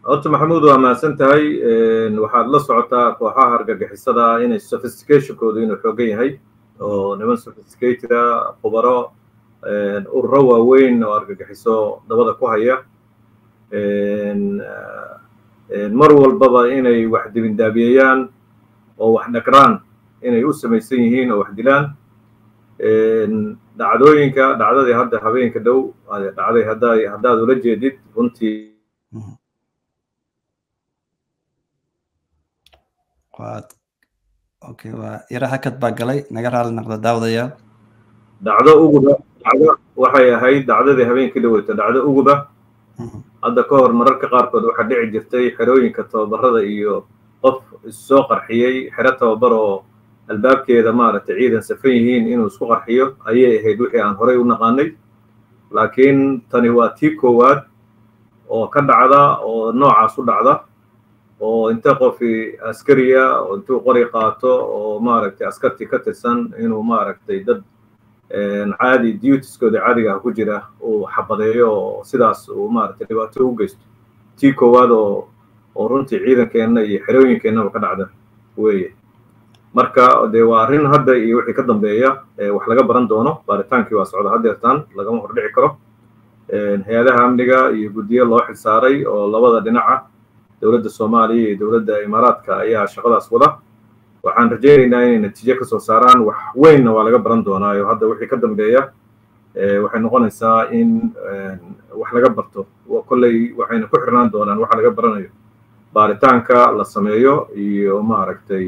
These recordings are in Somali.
horta maxamuud waa mahadsan tahay waxaad la socotaa kooxaha argagixisada inay sophisticationkoodu inuu xoogan yahay oo niman sophisticated ah khubaro ururo waaweyn oo argagixiso dabada ku haya mar walbaba inay wax dibindaabiyeeyaan oo wax dhagraan inay u samaysan yihiin oo wax dilaan dhacdooyinka dhacdadii hadda habeenka dhow dhacday hadday haddaad ula jeedid runtii waad okay waa yara hakad baa galay naga raali noqda daawadayaal dhacdo uguba dhacdo waxay ahayd dhacdadii habeenkii dhaweyta dhacdo uguba hadda ka hor mararka qaarkood waxaa dhici jirtay xerooyinka tababarada iyo qof issoo qarxiyey xero tababar oo albaabkeeda maaragtay ciidan safan yihiin inuu isku qarxiyo ayay ahayd wixii aan horey u naqaanay laakiin tani waa tii koowaad oo ka dhacda oo noocaas u dhacda oo inta qofi askariya oo intuu qori qaato oo maaragtay askartii ka tirsan inuu maaragtay dad caadi dutieskooda caadiga ah ku jira uu xabadeeyo oo sidaas uu maaragtay dhibaato u geysto tii koowaad oo oo runtii ciidankeenna iyo xerooyinkeennaba ka dhacda weeye marka dee waa arrin hadda iyo wixii ka dambeeya wax laga baran doono baaritaankii waa socda haddeertaan lagama hordhici karo hay-adaha amniga iyo guddiyo loo xilsaaray oo labada dhinaca dowladda soomaaliya iyo dowladda imaaraadka ayaa shaqadaas wada waxaan rajaynaynaa inay natiijo kasoo saaraan wax weynna waa laga baran doonaayo hadda wixii ka dambeeya waxay noqonaysaa in wax laga barto kolley waxayna ku xirnaan doonaan waxa laga baranayo baaritaanka la sameeyo iyo maaragtay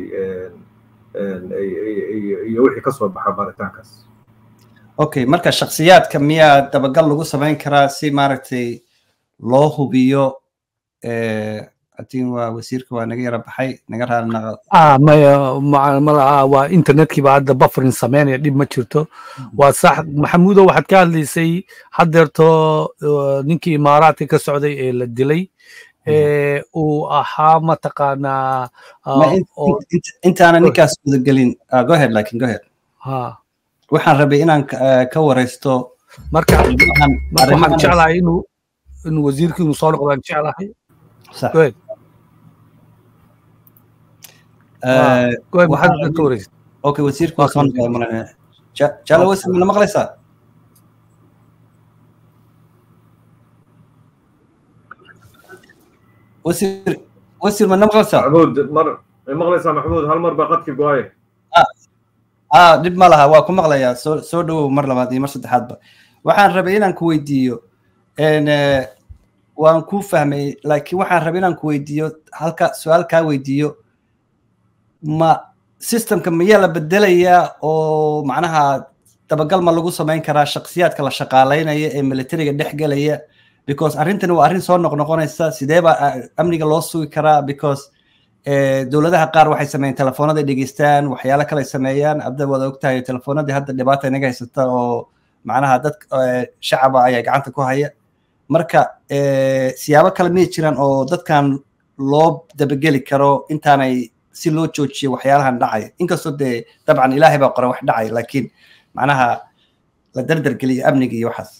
iyo wixii kasoo baxa baaritaankaas okay marka shaksiyaadka miyaa dabagal lagu samayn karaa si maaragtay loo hubiyo atin waa wasiirka waa naga yara baxay naga raali naqad ah maya malaha waa internetkiiba hadda buffering sameynaya dhib ma jirto waa sax maxamuudo waxaad ka hadlaysay haddeerto ninkii imaaraadka ka socday ee la dilay uu ahaa mataqaanaa intaana ninkaas gudagelin go ahead lakin go ahead ha waxaan rabay inaan ka wareysto marka marka waxaan jeclahay inuu inuu wasiirkii inuu soo noqdaan jeclahay go ahead go ahead maxaad ka wareysa okay wasiirku waa soo noqday malane jalo wasiir mana maqlaysaa wasiir wasiir mana maqlaysaa maxmuud mar maqlaysaa maxmuud hal mar baa qadkii go-aye ah dhib ma laha waa ku maqlayaa soo soo dhawow mar labaad iyo mar saddexaadba waxaan rabay inaan ku weydiiyo waan ku fahmay laakiin waxaan rabay inaan ku weydiiyo halka su-aal kaa weydiiyo ma systemka miyaa la bedelayaa oo macnaha dabagal ma lagu samayn karaa shaksiyaadka la shaqaalaynaya ee militariga dhex gelaya because arrintani waa arrin soo noqnoqonaysa sidee baa amniga loo sugi karaa because dowladaha qaar waxay sameeyeen telefoonada dhegeystaan waxyaalo kale sameeyaan abda wada ogtahay telefoonadii hadda dhibaata inaga haysata oo macnaha dad shacaba ayaa gacanta ku haya marka siyaabo kale miyay jiraan oo dadkan loo dabageli karo intaanay si loo joojiyo waxyaalahan dhacaya inkastoo dee dabcan ilaahay baa qora wax dhacaya laakiin macnaha la dardargeliyo amniga iyo waxaas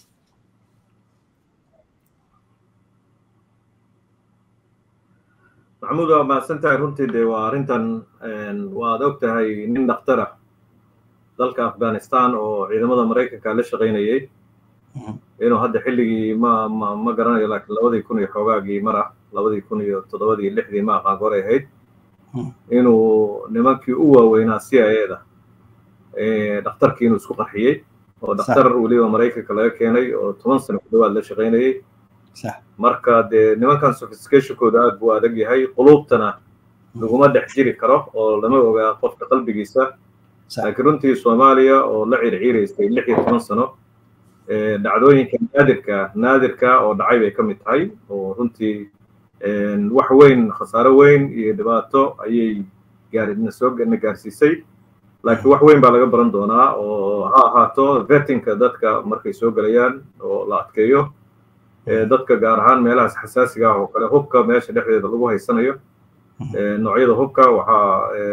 maxamuud waa mahadsan tahay runtii dee waa arrintan waad og tahay nin dhakhtar ah dalka afghanistan oo ciidamada maraykanka la shaqaynayay inuu hadda xilligii ma ma ma garanayo laakiin labadii kun iyo xoogaagii mar ah labadii kun iyo toddobadii lixdii ma aqaan goray ahayd inuu nimankii u waaweynaa c i a da dhakhtarkii inuu isku qarxiyey oo dhakhtar weliba maraykanka laga keenay oo toban sano ku dhawaad la shaqaynayay marka dee nimankan sophisticationkooda aad buu adag yahay quluubtana laguma dhex jiri karo oo lama ogaa qofka qalbigiisa laakiin runtii soomaaliya oo la circiiraysay lix iyo toban sano dhacdooyinka naadirka naadirka oo dhacay bay ka mid tahay oo runtii wax weyn khasaaro weyn iyo dhibaato ayay gaarina soo na gaarsiisay laakiin wax weyn baa laga baran doonaa oo ha ahaato vetinka dadka markay soo gelayaan oo la adkeeyo dadka gaar ahaan meelahaas xasaasiga ah oo kale hubka meesha dhexdeeda lagu haysanayo noocyada hubka waxaa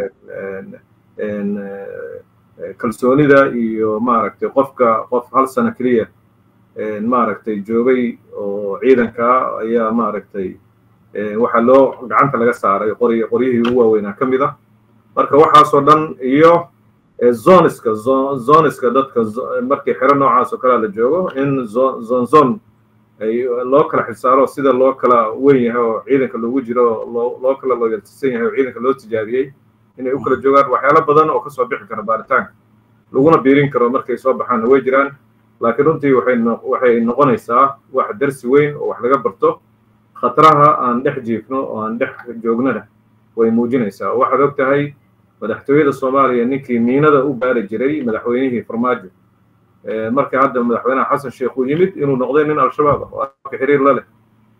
kalsoonida iyo maaragtay qofka qof hal sano keliya maaragtay joogay oo ciidanka ayaa maaragtay waxaa loo gacanta laga saaray qori qoryihii ugu waaweynaa ka mid ah marka waxaasoo dhan iyo zoniska zoniska dadka markii xero noocaas oo kalea la joogo in zon zon loo kala xisaaro sida loo kala weyn yahay oo ciidanka loogu jiro loo loo kala looyaltisan yahay oo ciidanka loo tijaabiyey inay u kala joogaan waxyaalo badan oo kasoo bixi kara baaritaanka laguna biirin karo markay soo baxaanna way jiraan laakiin runtii waxay waxay noqonaysaa wax darsi weyn oo wax laga barto khataraha aan dhex jiifno oo aan dhex joognana way muujinaysaa waxaad og tahay madaxtooyada soomaaliya ninkii miinada u baari jiray madaxweynihii farmaajo markii hadda madaxweynaha xasan sheekh uu yimid inuu noqday nin al-shabaab ah oo afka xiriir la leh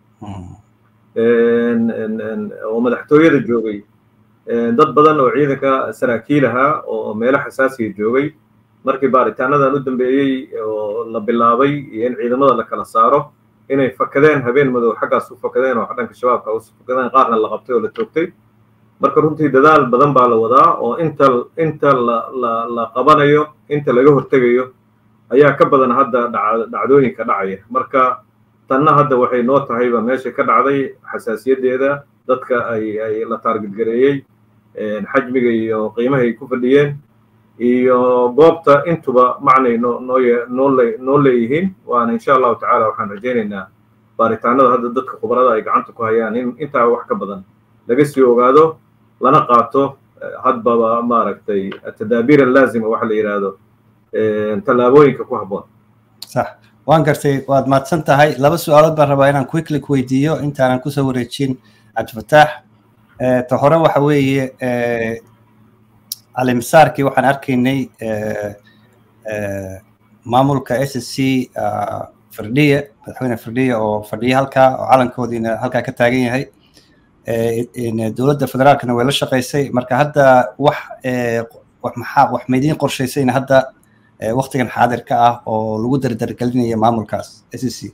oo madaxtooyada joogay dad badan oo ciidanka saraakiil ahaa oo meelo xasaasiya joogay markii baaritaanadan u dambeeyey oo la bilaabay iyo in ciidamada la kala saaro inay fakadeen habeen madow xaggaas u fakadeen oo dhanka shabaabka u fakadeen qaarna la qabtay oo la toogtay marka runtii dadaal badan baa la wadaa oo inta inta la la la qabanayo inta laga hortegayo ayaa ka badan hadda dhacdooyinka dhacaya marka tanna hadda waxay noo tahayba meesha ka dhacday xasaasiyaddeeda dadka ay ay la taargidgareeyey xajmiga iyo qiimahay ku fadhiyeen iyo goobta intuba macnay noo noo noo le noo leeyihiin waana insha allahu tacaala waxaan rajaynaynaa baaritaanada hadda dadka khubarada ay gacanta ku hayaan in intaa wax ka badan laga sii ogaado lana qaato hadbaba maaragtay atadaabiir allaazima waxa la yidhaahdo tallaabooyinka ku habboon sax waan gartay waad mahadsan tahay laba su-aalood baan rabaa inaan quickly ku weydiiyo intaanan kusoo wareejin cabdifataax ta hore waxa weeye calimasaarkii waxaan arkaynay maamulka s s c firdhiye madaxweyne firdhiye oo fadhiya halkaa oo calankoodiina halkaa ka taagan yahay dowladda federaalkana way la shaqaysay marka hadda wax maxaa wax maydiin qorshaysayna hadda waktigan xaadirka ah oo lagu dardargelinaya maamulkaas s c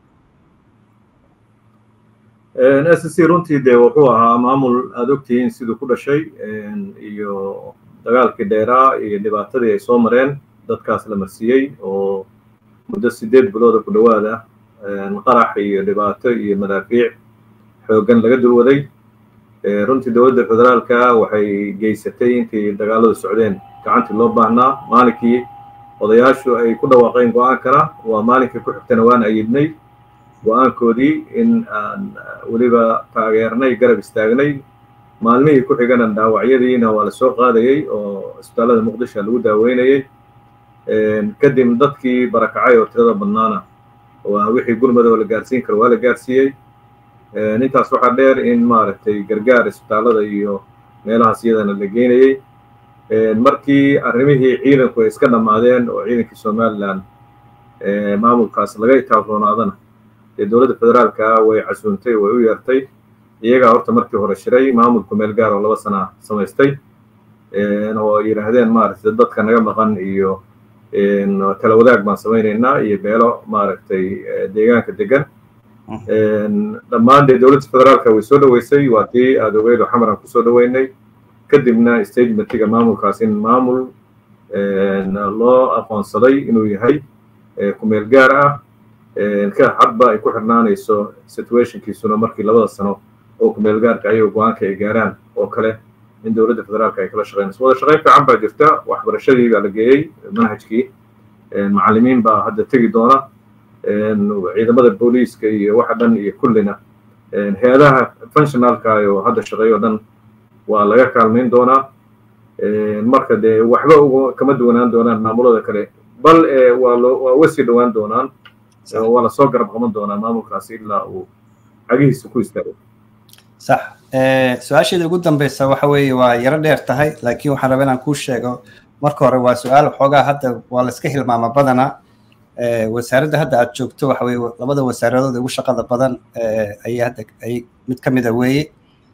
s c runtii dee wuxuu ahaa maamul aada ogtihiin siduu ku dhashay iyo dagaalkii dheeraa iyo dhibaatadii ay soo mareen dadkaas la marsiiyey oo muddo sideed bilooda ku dhowaada qarax iyo dhibaato iyo madaafiic xooggan laga dulwaday runtii dowladda federaalka waxay geysatay intii dagaaladu socdeen gacantii loo baahnaa maalinkii odayaashu ay ku dhawaaqeen go-aankana waa maalinkii ku xigtana waan ayidnay go-aankoodii in aan weliba taageernay garab istaagnay maalmihii ku xigana dhaawacyadiina waa la soo qaadayey oo isbitaallada muqdisho lagu daaweynayey kadib dadkii barakacay oo tirada badnaana waa wixii gurmada oo la gaarsiin karo waa la gaarsiiyey intaas waxaa dheer in maaragtay gargaar isbitaallada iyo meelahaas iyadana la geynayey markii arrimihii ciidanku ay iska dhammaadeen oo ciidankii somalilan maamulkaas laga itaafroonaadana dee dowladda federaalka way casuuntay way u yeertay iyagaa horta markii hore shiray maamulku meel gaar oo laba sana samaystay oo yidhaahdeen maaragtay dadka naga maqan iyo tala wadaag baan samaynaynaa iyo beelo maaragtay deegaanka degan dhammaan dee dowladda federaalka way soo dhoweysay waa tii aada ogeyd oo xamaran kusoo dhoweynay kadibna stagementiga maamulkaas in maamul loo aqoonsaday inuu yahay kumeel gaar ah ka hadba ay ku xirnaanayso situationkiisuna markii labada sano oo kumeel gaarka ayagoo go-aanka ay gaaraan oo kale in dowladda federaalka ay kala shaqeynayso wada shaqeyn fiican baa jirta waxbarashadii baa la geeyey manhajkii macallimiin baa hadda tegi doona ciidamada booliiska iyo waxa dhan iyo kullina hay-adaha functionalka oo hadda shaqeeyo dhan waa laga kaalmayn doonaa marka dee waxba uga kama duwanaan doonaan maamulada kale bal waa loo waa uga sii dhowaan doonaan waa lasoo garab qaban doonaa maamulkaasi ilaa uu cagihiisa ku istaago sax su-aasheeda ugu dambeysa waxa weeye waa yaro dheer tahay laakiin waxaan rabaa inaan kuu sheego marka hore waa su-aal xoogaa hadda waa la iska hilmaama badanaa wasaaradda hadda aad joogto waxa weye labada wasaaradood ugu shaqada badan ayay hadda ay mid ka mida weeye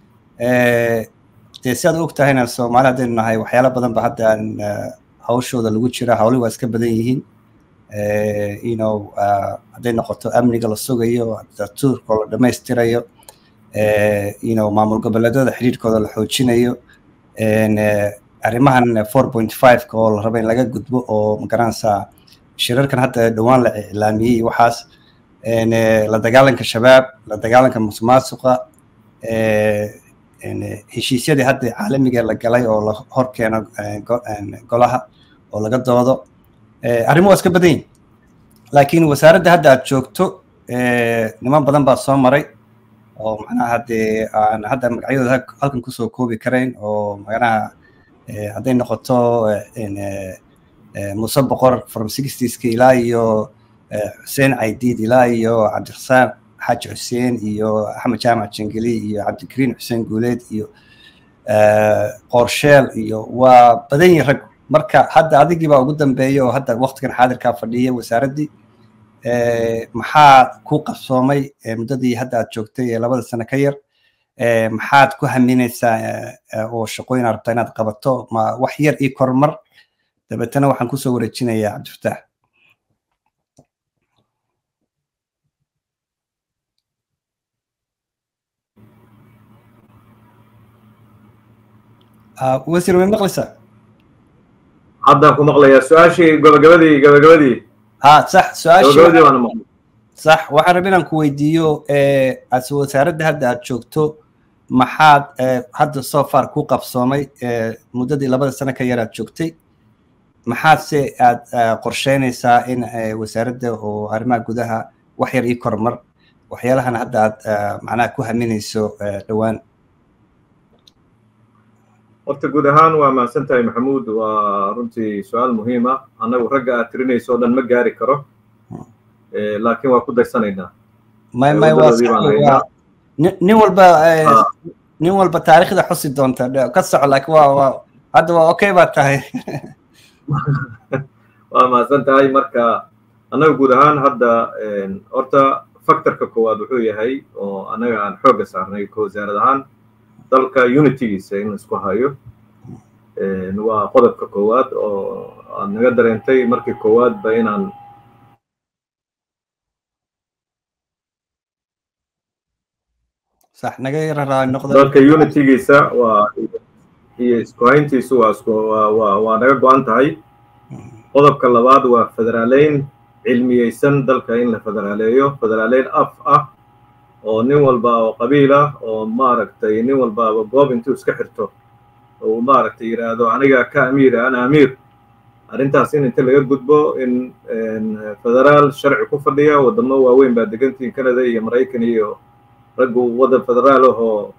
dee si aad og tahayna soomaali haddaynu nahay waxyaala badan ba hadda aan hawshooda lagu jira hawli waa iska badan yihiin you know hadday noqoto amniga la sugayo datuurka oo la dhammaystirayo you know maamul goboleedyada xiriirkooda la xoojinayo arrimahan four point five-ka oo la raba in laga gudbo oo magaranaysaa shirarkan hadda dhowaan la iclaamiyey waxaas la dagaalanka shabaab la dagaalanka musuqmaasuqa heshiisyadii hadda caalamiga la galay oo la hor keeno golaha oo laga doodo arrimo waa iska badan yihin laakiin wasaaradda hadda aad joogto niman badan baa soo maray oo macnaha dee aan hadda magacyadooda halkan kusoo koobi karayn oo macnaha hadday noqoto muuse boqor from sixtieska ilaa iyo xuseen caydiid ilaa iyo cabdirasaaq xaaji xuseen iyo axmed jaamac jangeli iyo cabdikariin xuseen guuleed iyo qorsheel iyo waa badan yihin rag marka hadda adigii baa ugu dambeeya oo hadda waktigan xaadirkaa fadhiya wasaaraddii maxaa ku qabsoomay muddadii hadda aad joogtay ee labada sano ka yar maxaad ku haminaysaa oo shaqooyin aad rabtaa inaad qabato ma wax yar ii kormar dabeetana waxaan kusoo wareejinayaa cabdifataax wasiir way maqlaysaa haddaan ku maqlayaa su-aashii gabagabadii gabagabadii ha sax su-aashii gabagabadii waana maqlay sax waxaan rabay inaan ku weydiiyo as wasaaradda hadda aad joogto maxaad hadda so far ku qabsoomay muddadii labada sano ka yar aad joogtay maxaad se aad qorsheynaysaa in wasaaradda oo arrimaha gudaha wax yar ii kormar waxyaalahan hadda aad macnaha ku haminayso dhowaan horta guud ahaan waa mahadsan tahay maxamuud waa runtii su-aal muhiim ah annagu ragga aad tirinayso o dhan ma gaari karo laakiin waa ku daysanaynaa may may waa nin walba nin walba taariikhda xusi doonta ka soco laakiin waa waa hadda waa okay baa tahay waa mahadsan tahay marka annaga guud ahaan hadda horta factorka koowaad wuxuu yahay oo annaga aan xoogga saarnay ka wasaarad ahaan dalka unitygiisa in isku hayo waa qodobka koowaad oo aad naga dareentay markii koowaadba inaan sax naga yararaa noqda dalka unitygiisa waa iyo isku hayntiisu waa isku waa waa naga go-an tahay qodobka labaad waa federaaleyn cilmiyeysan dalka in la federaaleeyo federaaleyn af ah oo nin walba oo qabiil ah oo maaragtay nin walbaaba goob intuu iska xirto uu maaragtay yidhaahdo aniga ka amiira ana amiir arrintaas in inta laga gudbo in federaal sharci ku fadhiya waddamo waaweyn baa degantiin canada iyo maraykan iyo raggu waddan federaal ah oo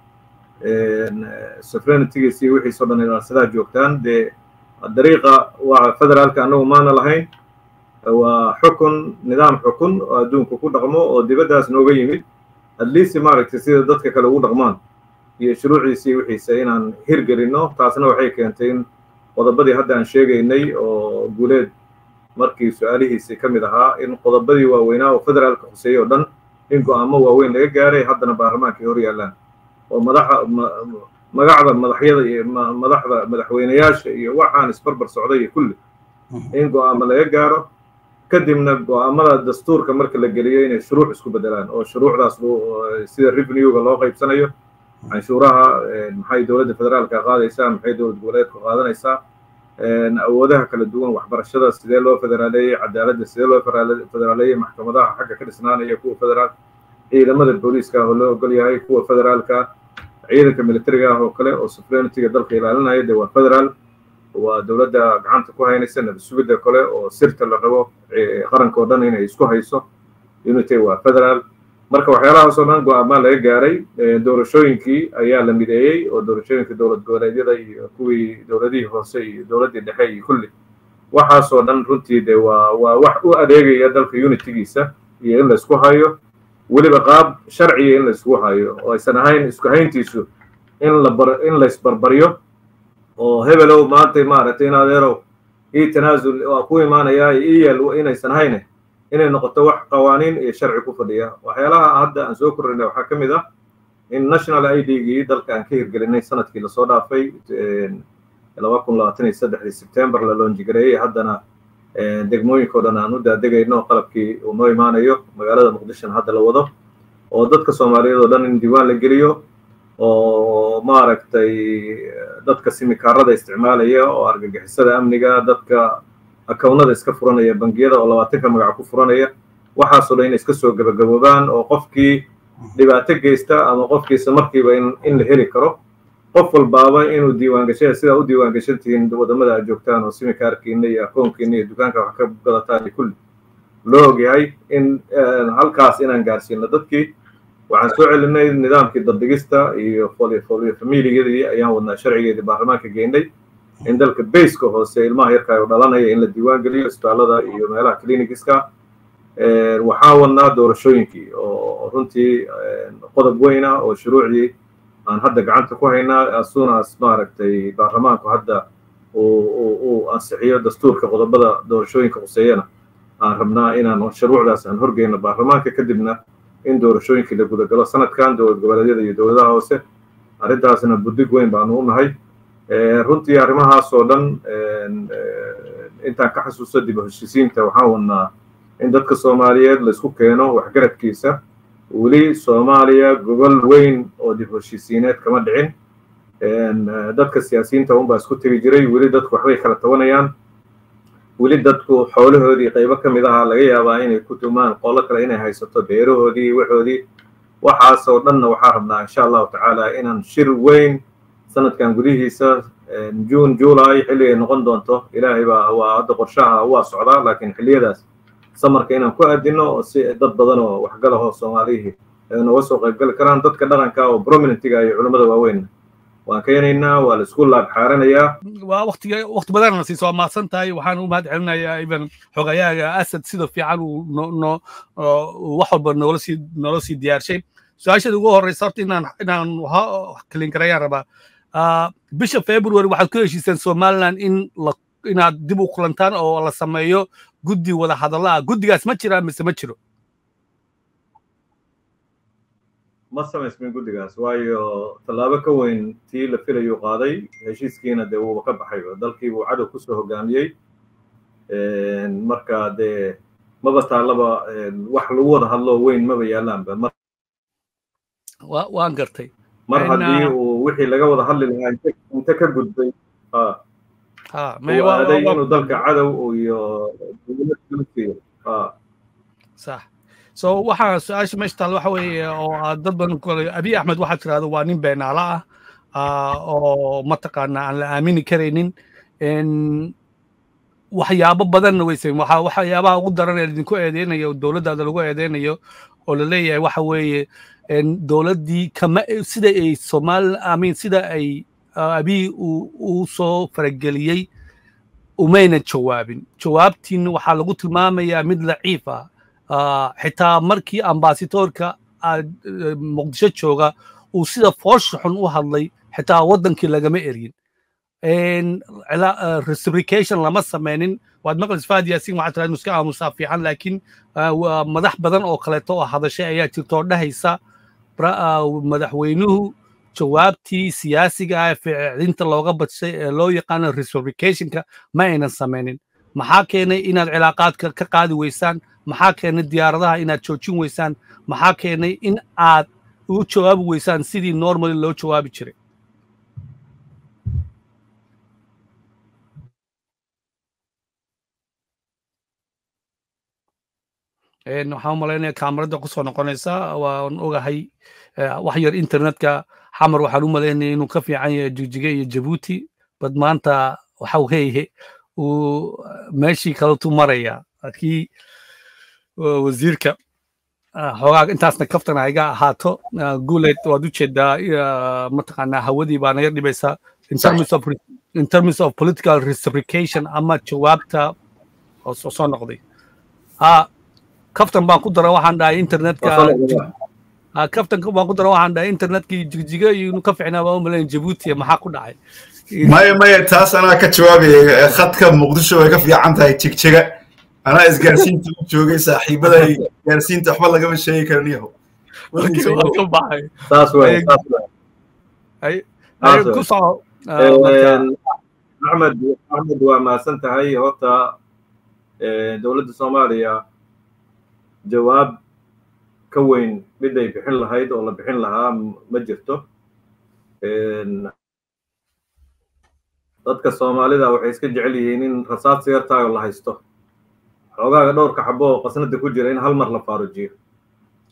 sovereignitigiis iyo wixiisoo dhan ilaarsadaa joogtaan dee dariiqa waa federaalka annagu maana lahayn waa xukun nidaam xukun oo adduunku ku dhaqmo oo dibaddaas nooga yimid at least maaragtay sida dadka kale ugu dhaqmaan iyo shuruuciisii wixiisa inaan hirgelinno taasna waxay keentay in qodobadii hadda aan sheegaynay oo guuleed markii su-aalihiisii ka mid ahaa in qodobadii waaweynaa oo federaalka khuseeyey oo dhan in go-aamo waaweyn laga gaaray haddana baarlamaankay hor yaallaan oo madaxa magacda madaxyada iyo madaxda madaxweyneyaasha iyo waxaan isbarbar socday iyo kulli in go-aamo laga gaaro kadibna go-aamada dastuurka marka la geliyo inay shuruuc isku bedelaan oo shuruucdaas sida revenuega loo qaybsanayo canshuuraha maxay dowladda federaalka qaadaysaa maxay dowlad goboleedku qaadanaysaa awoodaha kala duwan waxbarashada sidee loo federaaleeyey cadaaladda sidee loo federaaleeyey maxkamadaha xagga ka dhisnaanaya kuwa federaal ciidamada booliiska oo loo ogol yahay kuwa federaalka ciidanka militariga ah oo kale oo sovereignitiga dalka ilaalinaya dee waa federaal waa dowladda gacanta ku haynaysa nabad sugidda kale oo sirta la rabo qaranka oo dhan inay isku hayso unity waa federaal marka waxyaalahaas oo dhan go-aamaa laga gaaray doorashooyinkii ayaa la mideeyey oo doorashooyinka dowlad goboleedyada iyo kuwii dowladihii hoose iyo dowladdii dhexe iyo kulli waxaasoo dhan runtii de waa waa wax u adeegaya dalka unitygiisa iyo in la isku hayo weliba qaab sharciga in la isku hayo oo aysan ahayn isku hayntiisu in la bar in la isbarbaryo oo hebelow maanta maaragtay in adeerow ii tanaasul waa ku imaanayaa ii yeel inaysan hayne inay noqoto wax qawaaniin iyo sharci ku fadhiya waxyaalaha hadda aan soo kordhinay waxaa ka mid ah in national i d-gii dalka aan ka hirgelinay sanadkii lasoo dhaafay laba kun labaatan iyo saddexdii sebtembar la loonjigareeyey haddana degmooyinka o dhan aan u daadegayno qalabkii uu noo imaanayo magaalada muqdishona hadda la wado oo dadka soomaaliyeed oo dhan in diiwaan la geliyo oo maaragtay dadka simikaarada isticmaalaya oo argagixisada amniga dadka akawnada iska furanaya bangiyada oo labaatanka magac ku furanaya waxaasoo dhan inay iska soo gabagaboobaan oo qofkii dhibaato geysta ama qofkiisa markiiba in la heli karo qof walbaaba inuu diiwaangasha sidaa u diiwaangashan tihiin wadamada aad joogtaan oo simikaarkiina iyo akoonkiina iyo dukaanka wax ka gadataan iyo kulli loo ogyahay in halkaas inaan gaarsiino dadkii waxaan soo celinay nidaamkii dabdigista iyo familiyadii ayaan wadnaa sharcigeedii baarlamaanka geynay in dalka bayska hoose ilmaha yarka dhalanaya in la diiwaan geliyo isbitaalada iyo meelaha clinigiska waxaan wadnaa doorashooyinkii oo runtii qodob weyn ah oo shuruucdii aan hadda gacanta ku haynaa asuunaas maaragtay baarlamaanku hadda uu ansixiyo dastuurka qodobada doorashooyinka khuseeyana aan rabnaa inaan shuruucdaas aan horgeyno baarlamaanka kadibna in doorashooyinkii la gudagalo sanadkan dowlad goboleedyada iyo dowladaha hoose arrintaasna buddig weyn baanu u nahay runtii arrimahaas oo dhan intaan ka xasuusto dib u heshiisiinta waxaan wadnaa in dadka soomaaliyeed laisku keeno waxgaradkiisa weli soomaaliya gobol weyn oo dib u heshiisiineed kama dhicin dadka siyaasiyiinta unbaa isku tegi jiray weli dadku waxbay kala tabanayaan weli dadku xoolahoodii qaybo ka mid ahaa laga yaabaa inay ku tumaan qolo kale inay haysato beerahoodii waxoodii waxaas oo dhanna waxaa rabnaa insha allahu tacaala inaan shir weyn sanadkan gudihiisa june july xilligay noqon doonto ilaahay baa waa hadda qorshaha waa socdaa laakiin xilliyadaas samarka inaan ku aadino oo si dad badan oo waxgalahoo soomaalihii noga soo qaybgali karaan dadka dhaqanka oo prominentiga iyo culimmada waaweyn waan keenaynaa waa la isku laab xaaranayaa waa waqtiga waqti badanna siiso waa mahadsan tahay waxaan u mahad celinayaa iban xogayaaga asad sida fiican uu no wax walba noola sii noola sii diyaarshay su-aashada ugu horreysa horta inaan inaan kalin karayaan rabaa bisha february waxaad ku heshiiseen somaliland in la inaad dib u kulantaan oo la sameeyo guddi wada hadalla ah guddigaas ma jiraa mise ma jiro ma samaysmin guddigaas waayo tallaabo ka weyn tii la filayuu qaaday heshiiskiina dee wuuba ka baxay dalkii buu cadow kusoo hogaamiyey marka dee maba taallaba wax lagu wada hadlo weyn maba yaalaanba mar waan gartay mar haddii uu wixii laga wada hadli lahaa inta ka gudbay aaday inuu dalka cadow iyo siiyo sax so waxaa su-aasha meesha taal waxa weeye oo aad dad badan kole abiy axmed waxaa tirahdo waa nin beenaala ah oo mataqaana aan la aamini karaynin waxyaabo badanna weyse waxa waxyaabaha ugu daran ee idinku eedeynayo dowladdaada lagu eedeynayo oo la leeyahay waxa weeye dowladdii kama sida ay soomaali amin sida ay abiy uu soo farageliyey umayna jawaabin jawaabtiina waxaa lagu tilmaamayaa mid laciif ah xitaa markii ambasitoorka muqdisho jooga uu sida foosha xun u hadlay xitaa waddankii lagama eryin reciprocation lama sameynin waad maqlis faad yaasin waxaa tiraad muska aamusaa fiican laakiin madax badan oo kaleeto oo hadashay ayaa jirtoo dhahaysa madaxweynuhu jawaabtii siyaasiga ah ficlinta looga badshay ee loo yaqaano reciprocationka ma aynan sameynin maxaa keenay inaad cilaaqaadka ka qaadi weysaan maxaa keenay diyaaradaha inaad joojin weysaan maxaa keenay in aad u jawaabi weysaan sidii normally loo jawaabi jiray waxaan umalaynaya kaamarada kusoo noqonaysa waan ogahay wax yar internetka xamar waxaan u malaynaya inuu ka fiican yahay jigjige iyo jabuuti bad maanta waxa weeye uu meeshii kaletu maraya kii wasiirka xoogaa intaasna kaftana iga ahaato guuleed waad u jeedaa mataqaanaa hawadii baana yar dhibaysaa in terms of political reciprocation ama jawaabta oo soo noqday kaftan baan ku dara waxaan dhahay internetka kaftan baan ku dara waxaan dhahay internetkii jigjiga iyo inuu ka ficnaa baa u malayn jabuuti maxaa ku dhacay maya maya taas anaa ka jawaabaya khadka muqdisho way ka fiican tahay jigjiga anaa isgaarsiinta u joogay saaxiibada gaarsiinta waxba lagama sheegi karaniyaho axmed axmed waa mahadsan tahay horta dowladda soomaaliya jawaab ka weyn mid ay bixin lahayd oo la bixin lahaa ma jirto dadka soomaalida waxay iska jecel yihiin in rasaad siyartaayo la haysto xoogaaga dhowrka xabo oo qasnada ku jira in hal mar la faarujiyo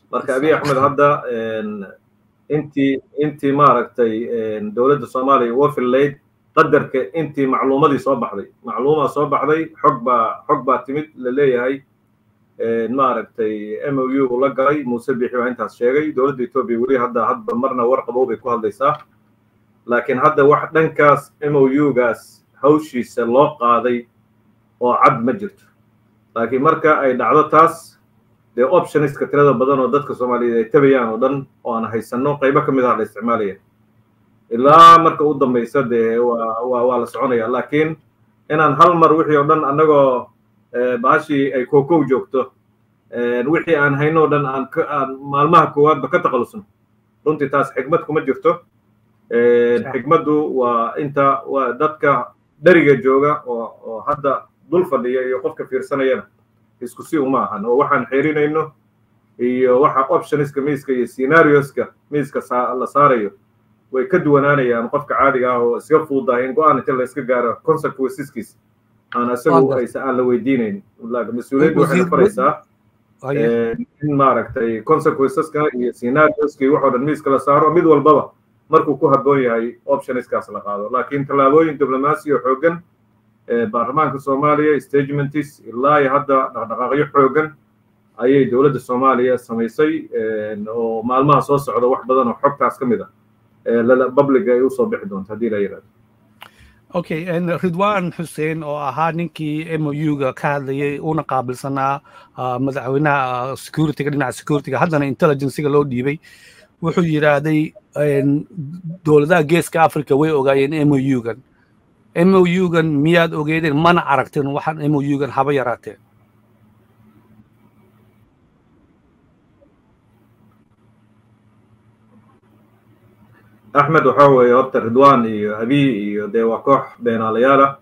marka abiy axmed hadda intii intii maaragtay dowladda soomaaliya uga fillayd qadarka intii macluumadii soo baxday macluumaa soo baxday xog baa xog baa timid la leeyahay maaragtay m o u la galay muuse bixi waa intaas sheegay dowladda etoobiya weli hadda hadba marna war qabow bay ku hadlaysaa laakiin hadda wax dhankaas m o u gaas hawshiisa loo qaaday oo cad ma jirto laakiin marka ay dhacdo taas dee optioniska tirada badan oo dadka soomaaliyeed ay tabayaan oo dhan oo aan haysanno qaybo ka mid ah la isticmaalaya ilaa marka u dambaysa dee waa waa waa la soconaya laakiin inaan hal mar wixii oo dhan annagoo baashii ay kookow joogto wixii aan hayno o dhan aan aan maalmaha koowaadba ka takhalusno runtii taas xikmad kuma jirto xikmaddu waa inta waa dadka dheriga jooga oo oo hadda dul fadhiya iyo qofka fiirsanayana isku si uma ahan oo waxaan xerinayno iyo waxa optioniska miiska iyo scenarioska miiska la saarayo way ka duwanaanayaan qofka caadiga ah oo iska fuudahay in go-aan inta la iska gaaro consequenceskiis aan isagu aysa aan la weydiinayn mas-uuliyaddu waxay faraysaa in maaragtay consequenceska iyo scenarioska iyo waxoo dhan miiska la saaro mid walbaba markuu ku habboon yahay optioniskaas la qaado laakiin tallaabooyin diblomaasi oo xooggan baarlamaanka soomaaliya stagementis ilaa iyo hadda dhaqdhaqaaqyo xooggan ayay dowladda soomaaliya samaysay oo maalmaha soo socda wax badan oo xogtaas ka mid ah public ay usoo bixi doonto haddii la yidhahdo okay ridwan xuseen oo ahaa ninkii m o u-ga ka hadlayay una qaabilsanaa madaxweynaha securityga dhinaca securityga haddana intelligencega loo dhiibay wuxuu yidhaahday dowladaha geeska africa way ogaayeen m o u-gan m o u-gan miyaad ogeedeen mana aragteen waxaan m o u-gan haba yaraateen axmed waxa weeye horta ridwan iyo abiy iyo dee waa koox beenaalayaal ah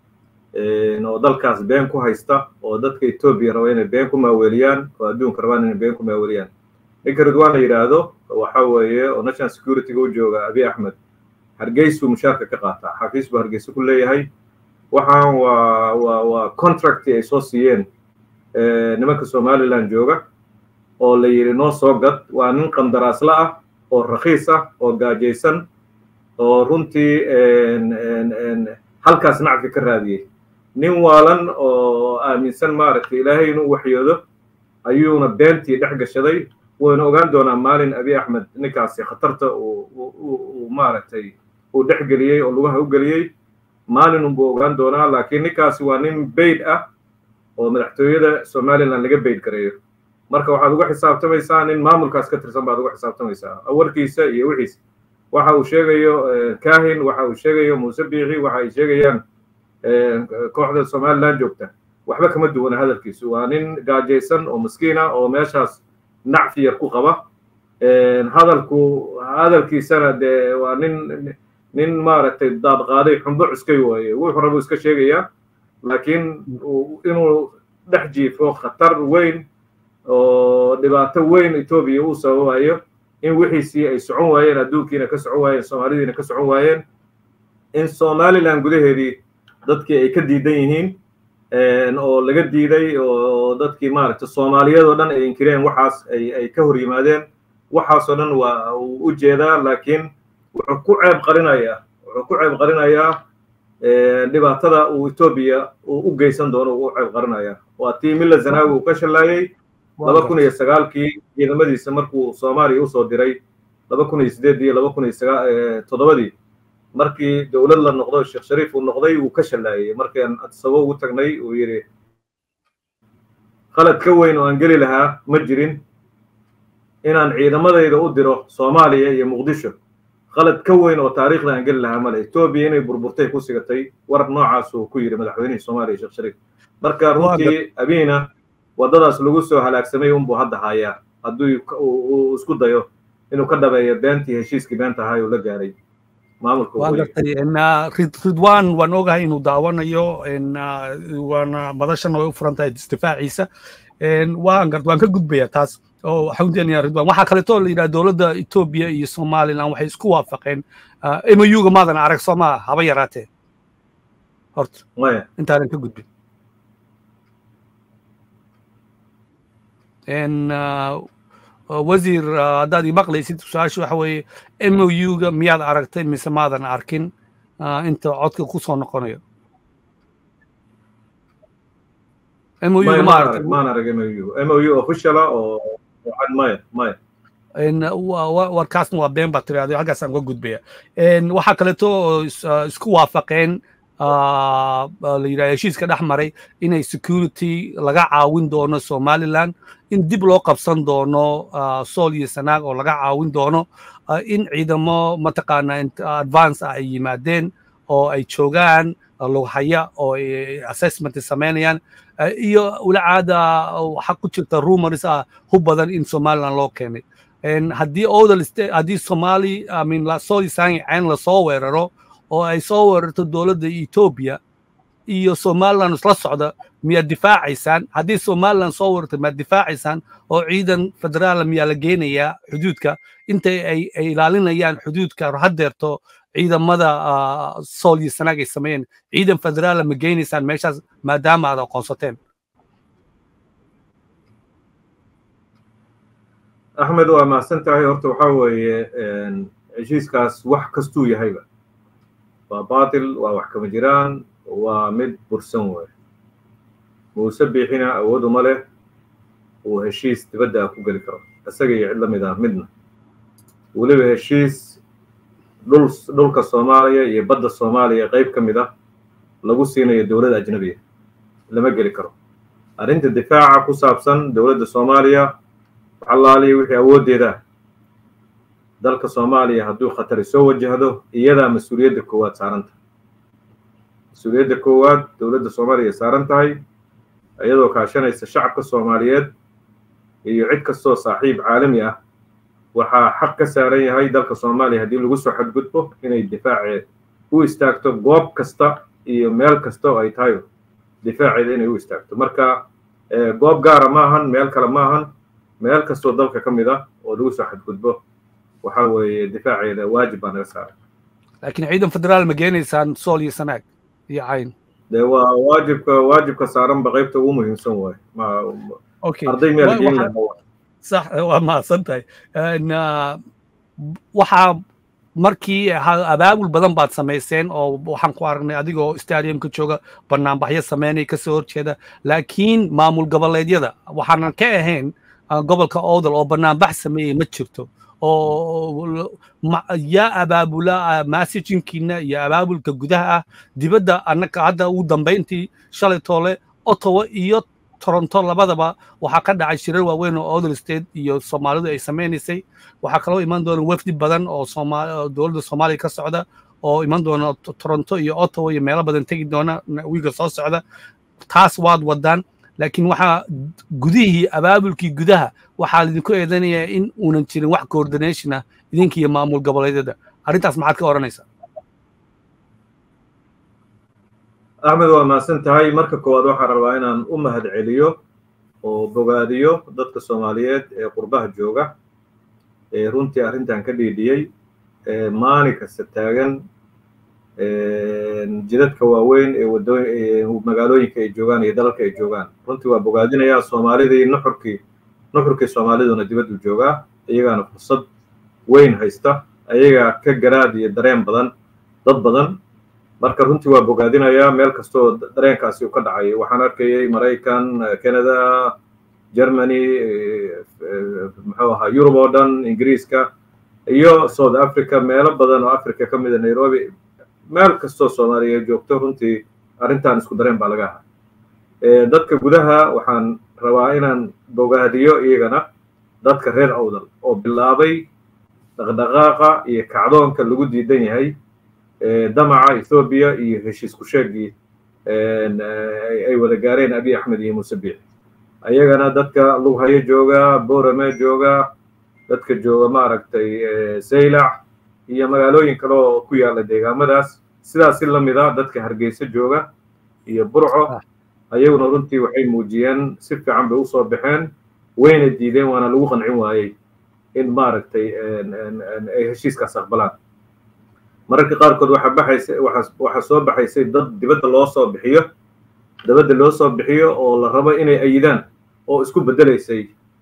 oo dalkaas been ku haysta oo dadka etoobiya raba inay been ku maaweeliyaan oo adduunka rabaan inay been ku maaweeliyaan ninka ridwan la yidhaahdo waxa weeye oo national securityga u jooga abiy axmed hargeysuu mushaarka ka qaataa xafiis buu hargeysa ku leeyahay waxaan waa waa waa contracti ay soo siiyeen nimanka somaliland jooga oo la yidhi noo soo gad waa nin qandaraasla ah oo rakhiis ah oo gaajaysan oo runtii halkaas nacfi ka raadiyey nin waalan oo aaminsan maaragtay ilaahay inuu waxyoodo ayuuna beentii dhex gashaday wayna ogaan doonaa maalin abiy axmed ninkaasi khatarta uu maaragtay uu dhex geliyey oo lugaha u geliyey maalin unbuu ogaan doonaa laakiin ninkaasi waa nin bayd ah oo madaxtooyada somaliland laga bayd gareeyo marka waxaad uga xisaabtamaysaa nin maamulkaas ka tirsan baad uga xisaabtamaysaa warkiisa iyo wixiisa waxa uu sheegayo kahin waxa uu sheegayo muuse biixi waxa ay sheegayaan kooxda somaliland joogta waxba kama duwana hadalkiisu waa nin gaajaysan oo maskiin ah oo meeshaas nacfi yar ku qaba hadalku hadalkiisana dee waa nin nin maaragtay daadqaaday xumbo cuskay waaye wuxuu rabuu iska sheegayaa laakiin inuu dhex jiifo khatar weyn oo dhibaato weyn etoobiya uu sababayo in wixiisii ay socon waayeen adduunkiina ka socon waayeen soomaalidiina ka socon waayeen in somaliland gudaheedii dadkii ay ka diidan yihiin oo laga diiday oo dadkii maaragtay soomaaliyadoo dhan ay inkireen waxaas ay ay ka hor yimaadeen waxaasoo dhan waa uu u jeedaa laakiin wuxuu ku ceeb qarinayaa wuxuu ku ceeb qarinayaa dhibaatada uu etoobiya uu u geysan doono uu u ceeb qarinayaa waa tii milla zanaawi uu ka shallaayey laba kun iyo sagaalkii ciidamadiisa markuu soomaaliya usoo diray laba kun iyo sideeddii iyo laba kun iyo sagaa toddobadii markii dowlad la noqdo sheekh shariif uu noqday wuu ka shallaayey markaan adsabo ugu tagnay uu yidhi qalad ka weyn oo aan geli lahaa ma jirin inaan ciidamadayda u diro soomaaliya iyo muqdisho qalad ka weyn oo taariikhda aan geli lahaa male etoobiya inay burburtay ku sigatay war noocaasuu ku yidhi madaxweynihii soomaaliya sheekh shariif marka runtii abiina waddadaas lagu soo halaagsamay unbuu hadda hayaa hadduu uu isku dayo inuu ka dhabeeyo beentii heshiiskii beenta ahaa uu la gaaray waan gartay ridwan waan ogahay inuu daawanayo waana madashana way u furan tahay isdifaaciisa waan gart waan ka gudbaya taas oo waxaan ujeednayaa ridwan waxaa kaleeto la yidhaha dowladda etoobiya iyo somaliland waxay isku waafaqeen mu-ga maadan arag soo maa haba yaraatee horta intaanan ka gudbin wasiir haddaad ii maqlaysid su-aasha waxa weeye m o u-ga miyaad aragtay mise maadan arkin inta codka ku soo noqonayo m o u ma aragtay maan arag m o u m o u officiala oo cad maya maya warkaasna waa been baa tiraahdo halkaasaan uga gudbaya waxaa kaleeto oo isku waafaqeen la yidhaha heshiiska dhex maray inay security laga caawin doono somaliland in dib loo qabsan doono sool iyo sanaag oo laga caawin doono in ciidamo mataqaana advance ah ay yimaadeen oo ay joogaan lughaya oo assessment samaynayaan iyo walacaada waxaa ku jirta rumors ah hub badan in somaliland loo keenay haddii odal haddii somali amin sool sangi cayn lasoo weeraro oo ay soo weerarto dowladda etoobiya iyo somaliland isla socda miyaad difaacaysaan haddii somaliland soo weerarto miyaad difaacaysaan oo ciidan federaala miyaa la geenayaa xuduudka intay ay ilaalinayaan xuduudka haddeerto ciidamada sool iyo sanaag ay sameeyeen ciidan federaala ma geynaysaan meeshaas maadaama aad aqoonsateen axmed waa mahadsan tahay horta waxaa weeye heshiiskaas wax kastuu yahayba waa baatil waa wax kama jiraan waa mid bursan wey muuse biixina awood uma leh uu heshiis dibadda ku geli karo isaga iyo cid la mid ah midna weliba heshiis dhul dhulka soomaaliya iyo badda soomaaliya qayb ka mid ah lagu siinayo dowladda ajnabiya lama geli karo arrinta difaaca ku saabsan dowladda soomaaliya waxalaaliya wixii awooddeeda dalka soomaaliya hadduu khatari soo wajahdo iyadaa mas-uuliyadda koowaad saaran tahay mas-uuliyadda koowaad dowladda soomaaliya saaran tahay iyadoo kaashanaysa shacabka soomaaliyeed iyo cid kastoo saaxiib caalami ah waxaa xaq ka saaran yahay dalka soomaaliya haddii lagu soo xadgudbo inay difaaceed u istaagto goob kasta iyo meel kasta oo ay tahay difaaceeda inay u istaagto marka goob gaara maahan meel kale maahan meel kastoo dalka ka mid ah oo lagu soo xadgudbo waxa weeye difaaceeda waajib baa naga saaran laakiin ciidan federaal ma geenaysaan sool iyo sanaag iyo cayn de waa waajibka waajibka saaranba qaybta ugu muhiimsan waaye arday meel geen lahaa sax waa mahadsan tahay waxaa markii abaabul badan baad samayseen oo waxaan ku aragnay adigoo stadiumka jooga banaanbaxyo sameynaya kasoo horjeeda laakiin maamul goboleedyada waxaanan ka ahayn gobolka odal oo banaanbax sameeyey ma jirto oo yaa abaabula massajinkiina iyo abaabulka gudaha ah dibadda annaka hadda ugu dambayntii shalay toole ottawa iyo toronto labadaba waxaa ka dhacay shirar waaweyn oo odal state iyo soomaalidu ay samaynaysay waxaa kaloo iman doona wafdi badan oo dowladda soomaaliya ka socda oo iman doona toronto iyo ottawa iyo meelo badan tegi doona wiiga soo socda taas waad wadaan laakiin waxaa gudihii abaabulkii gudaha waxaa lidinku eedanayaa in uunan jirin wax coordination ah idinka iyo maamul goboleedyada arrintaas maxaad ka odhanaysaa axmed waa mahadsan tahay marka koowaad waxaan rabaa inaan u mahad celiyo oo bogaadiyo dadka soomaaliyeed ee qurbaha jooga ee runtii arrintan ka dhiidhiyey ee maalin kasta taagan jidadka waaweyn ee wadoo magaalooyinka ay joogaan iyo dalalka ay joogaan runtii waa bogaadinayaa soomaalidii nuxurkii nuxurkii soomaaliduna dibaddu joogaa iyagaana fursad weyn haysta ayagaa ka garaad iyo dareen badan dad badan marka runtii waa bogaadinayaa meel kastoo dareenkaasi uu ka dhacay waxaan arkayay maraykan canada germany muxuu ahaa yurub oo dhan ingiriiska iyo south africa meelo badan oo africa ka mida nairobi meel kastoo soomaaliya joogto runtii arrintan isku dareen baa laga ahaa dadka gudaha waxaan rabaa inaan bogaadiyo iyagana dadka reer awdal oo bilaabay dhaqdhaqaaqa iyo kacdoonka lagu diidan yahay damaca ethoobiya iyo heshiis ku sheegii ay wada gaareen abiy axmed iyo muuse biix ayagana dadka lughayo jooga borame jooga dadka jooga maaragtay saylac iyo magaalooyin kale oo ku yaala deegaamadaas sidaas si lamid a dadka hargeysa jooga iyo burco ayaguna runtii waxay muujiyeen si fiican bay usoo baxeen wayna diideen waana lagu qancin waayey in maaragtay ay heshiiskaas aqbalaan mararka qaarkood waxaa baxaysa waxaa soo baxaysay dad dibadda loo soo bixiyo dibadda loo soo bixiyo oo la rabo inay ayidaan oo isku beddelaysay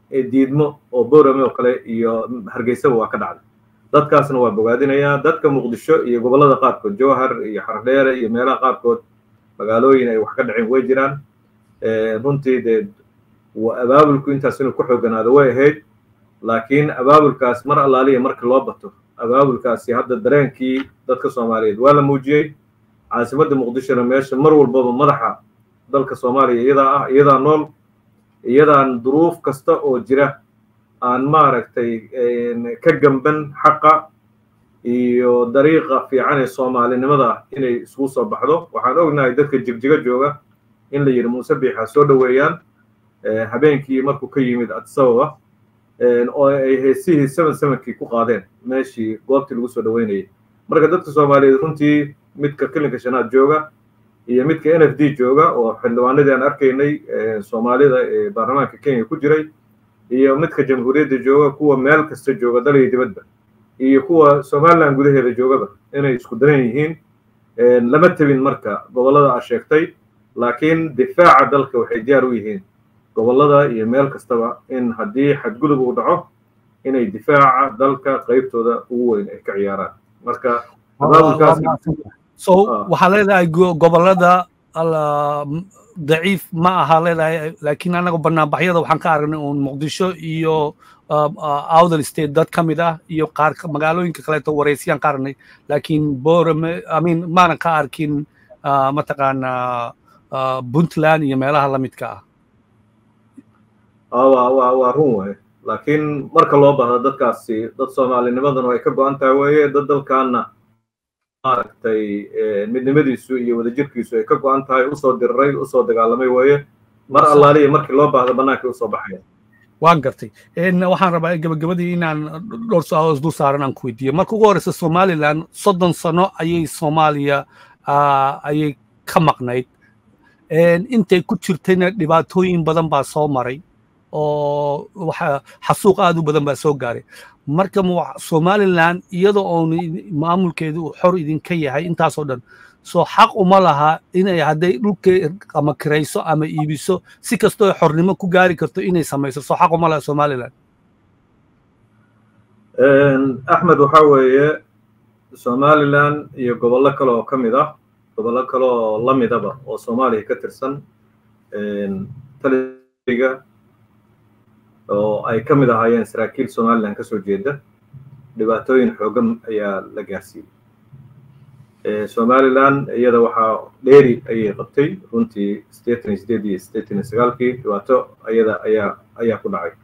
diidmo oo boorame oo kale iyo hargeysaba waa ka dhacday dadkaasna waa bogaadinayaa dadka muqdisho iyo gobollada qaarkood jowhar iyo xardheere iyo meelaha qaarkood magaalooyin ay wax ka dhaceen way jiraan runtii dee abaabulku intaas inuu ku xooganaado way ahayd laakiin abaabulkaas mar allaaliya marka loo bato abaabulkaasi hadda dareenkii dadka soomaaliyeed waa la muujiyey caasimadda muqdishona meesha mar walbaba madaxa dalka soomaaliya iyadaa ah iyadaa nool iyadaan duruuf kasta oo jira aan maaragtay ka gamban xaqa iyo dariiqa fiican ee soomaalinimada inay isugu soo baxdo waxaan ognahay dadka jigjiga jooga in la yidhi muuse biixa soo dhoweeyaan habeenkii markuu ka yimid adisababa oo ay heesihii seven sevenkii ku qaadeen meeshii goobtii lagu soo dhoweynayay marka dadka soomaaliyeed runtii midka kilinka shanaad jooga iyo midka n f d jooga oo xildhibaanadii aan arkaynay soomaalida ee baarlamaanka kenya ku jiray iyo midka jamhuuriyadda jooga kuwa meel kasta jooga dal iyo dibadba iyo kuwa somaliland gudaheeda joogaba inay isku daran yihiin lama tebin marka gobollada aa sheegtay laakiin difaaca dalka waxay diyaar u yihiin gobollada iyo meel kastaba in haddii xadgudub uu dhaco inay difaaca dalka qaybtooda ugu weyn ay ka ciyaaraan marka so waxaa leedahay gobollada daciif ma aha leedahay laakiin anaga banaanbaxyada waxaan ka aragnay uun muqdisho iyo outer state dad ka mid ah iyo qaar magaalooyinka kaleeto wareysiyaan ka aragnay laakiin borame amin maanan ka arkin mataqaana puntland iyo meelaha lamidka ah waa waa waa run waaye laakiin marka loo baahdo dadkaasi dad soomaalinimadana ay ka go-an tahay weeye dad dalkaana maaragtay midnimadiisu iyo wadajirkiisu ay ka go-an tahay usoo diriray usoo dagaalamay weeye mar allaaliya markii loo baahdo bannaankay usoo baxaya waan gartay waxaan rabaa gabagabadii inaan dhowr su-aalood dul saaran aan ku weydiiyo marka ugu horeysa somaliland soddon sano ayay soomaaliya ayay ka maqnayd intay ku jirtayna dhibaatooyin badan baa soo maray oo waxa xasuuq aad u badan baa soo gaaray marka somaliland iyadoo oon maamulkeedu uu xor idinka yahay intaasoo dhan soo xaq uma laha inay hadday dhulka ama kirayso ama iibiso si kastoo xornimo ku gaari karto inay samayso soo xaq uma laha somaliland axmed waxaa weeye somaliland iyo gobollo kale oo ka mid ah gobollo kale oo la midaba oo soomaaliya ka tirsan taliga oo ay ka mid ahaayeen saraakiil somaliland ka soo jeeda dhibaatooyin xoogan ayaa la gaarsiiyey somaliland iyada waxaa dheeri ayay qabtay runtii siddeetan iyo sideed iyo siddeetan iyo sagaalkii dhibaato ayada ayaa ayaa ku dhacay